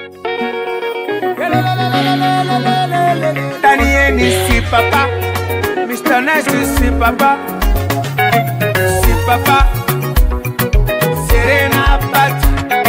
Daniel si papa, Mr. Nice si papa, si papa, Serena Pat.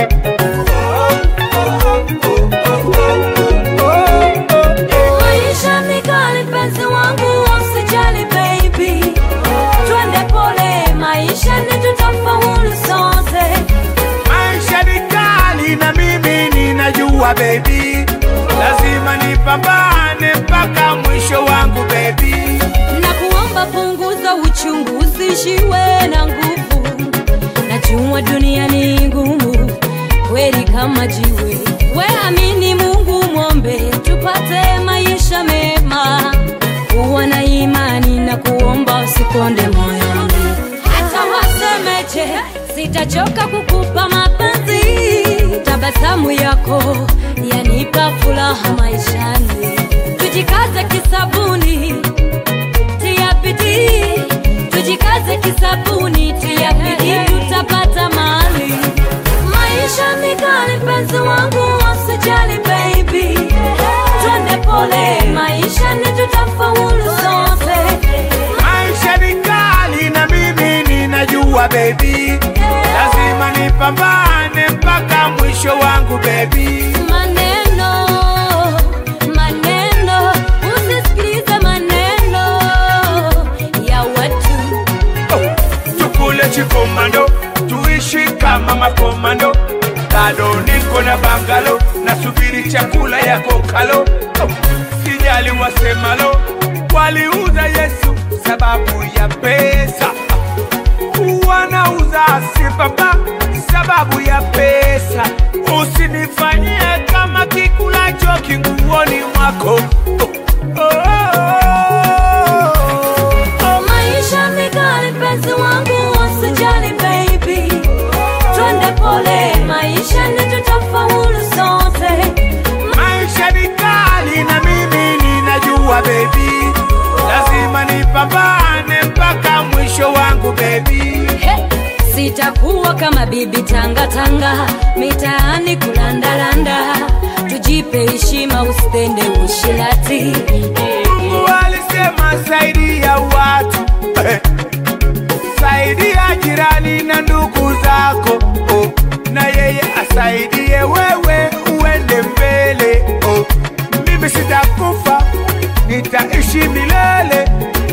Maisha ni kali mpenzi wangu, usijali baby, twende pole, maisha ni tutafaulu sote. Maisha ni kali na mimi ninajua baby, lazima nipambane mpaka mwisho wangu baby. na kuomba punguza uchungu, usishiwe na nguvu. Najua dunia ni ngumu kweli kama jiwe, we amini Mungu, mwombe tupate maisha mema. Kuwa na imani na kuomba, usikonde moyoni. Hata wasemeje, sitachoka kukupa mapenzi. Tabasamu yako yanipa furaha maishani. Tujikaze kisabuni tia bidii, tujikaze kisabuni, tia bidii, tutapata mali. Maisha ni kali, mpenzi wangu, usijali baby, twende pole, maisha ni tutafaulu sote. Maisha ni kali na mimi ninajua baby, lazima nipambane mpaka mwisho wangu baby. Maneno, maneno, usisikilize maneno ya watu. tukule chikomando tuishi kama makomando bado niko na bangalo nasubiri chakula yako kalo sijali wasemalo waliuza yesu sababu ya pesa wanauza sibaba sababu ya pesa usinifanyie kama kikulacho kinguoni mwako oh, oh, oh, oh. Maisha ni kali, mpenzi wangu, usijali baby, twende pole, maisha ni tutafaulu sote. Maisha ni kali na mimi ninajua baby, lazima nipambane mpaka mwisho wangu baby. He, sitakuwa kama bibi tanga tanga mitaani kulandalanda, tujipe heshima, usitende ushirati. Mungu alisema saidia watu eh, saidia jirani na ndugu zako oh, na yeye asaidie wewe uende mbele oh. Mimi sitakufa, nitaishi milele,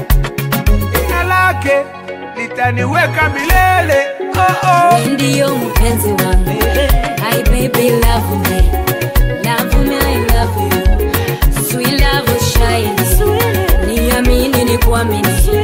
jina lake litaniweka milele oh, oh. Ndiyo mpenzi wangu, hi baby love me, love me I love you, sweet love shine, niamini ni kuamini,